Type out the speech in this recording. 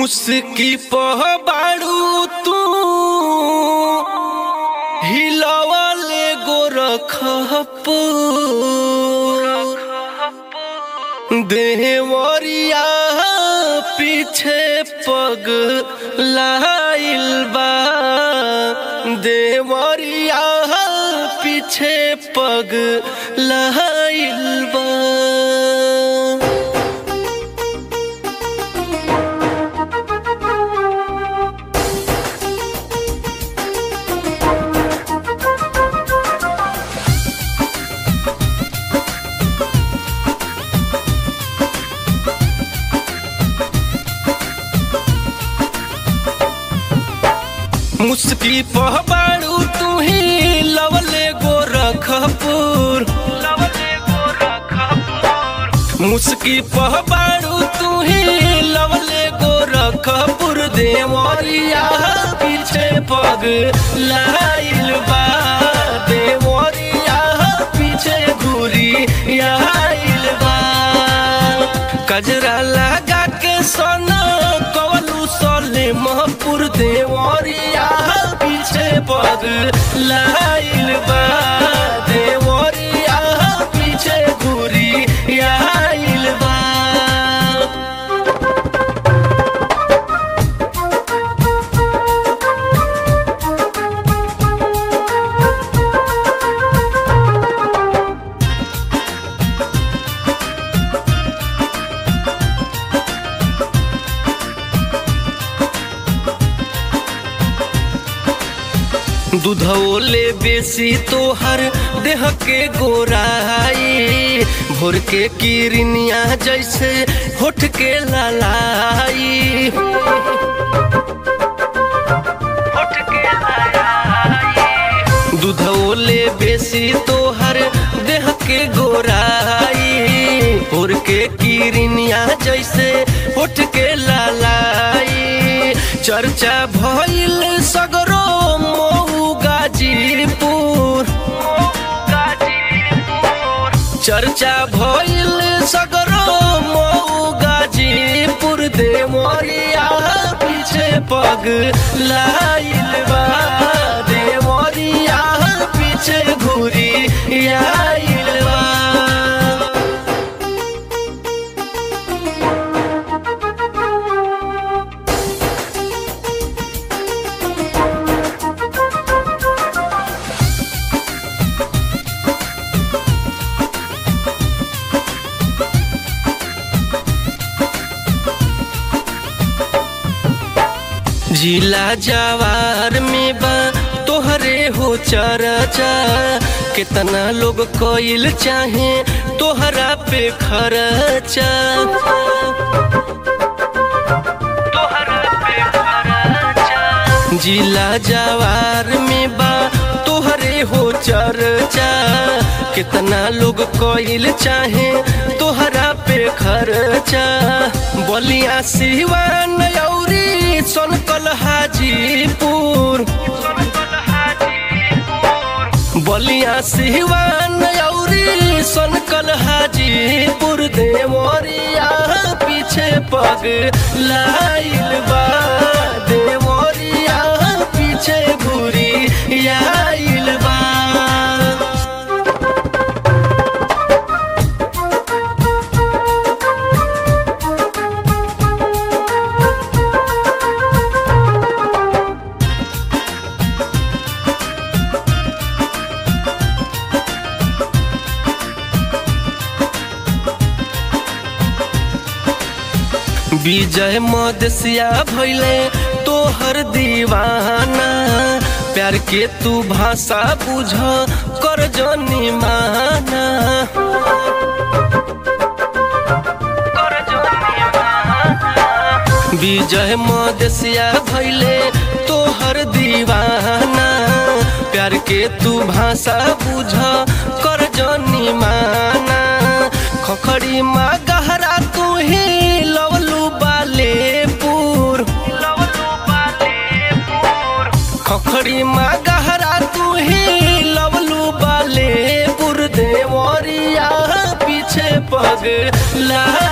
मुस्की पह बाड़ू तू हिलवले गोरखप देवरिया पीछे पग लाइल बा देवरिया पीछे पग लाइल बा मुस्की पहबाड़ू तू ही लवले गोरखपुर लवले गोरखपुर मुस्की पहबाड़ू तू ही लवले गोरखपुर देवरिया पीछे पग लाइल बा देवरिया पीछे घूरी आइल बा कजरा लगा के सोना कवलू सोले महपुर देवरिया पीछे पग लाइल बा देवरिया पीछे घूरी आइल बा दूधौले बेसी तोहर देह के गोराई भोर के किरनिया जैसे होठ के लालाई होठ के लालाई दूधौले बेसी तोहर देह के गोराई भोर के किरनिया जैसे होठ के लालाई चर्चा भइल सगरो मऊ गाजीपुर चर्चा भइल सगरो मऊ गाजीपुर देवरिया पीछे पग लाइल बा देवरिया पीछे घूरी आइल बा जिला जवार में बा तोहरे हो चर्चा कितना लोग कोइल चाहे तोहरा पे खर्चा तोहरा पे खर्चा जिला जवार में बा तोहरे हो चर्चा कितना लोग कोइल चाहे तोहरा पे खर्चा बलिया सिवान औरी सोनकल हाजीपुर बलिया सिवान औरी सोनकल हाजीपुर देवरिया पीछे पग लाइल बा देवरिया पीछे घूरी आइल बा विजय मदसिया भैले तोहर दीवाना प्यार के तू भाषा बुझ कर जनी माना विजय मदसिया भैले तोहर दीवाना प्यार के तू भाषा बुझ कर जनी माना खखड़ी माँ गहरा तू ही लवलू बालेपुर खखड़ी माँ गहरा तू ही लवलू बालेपुर देवरिया पीछे पग ला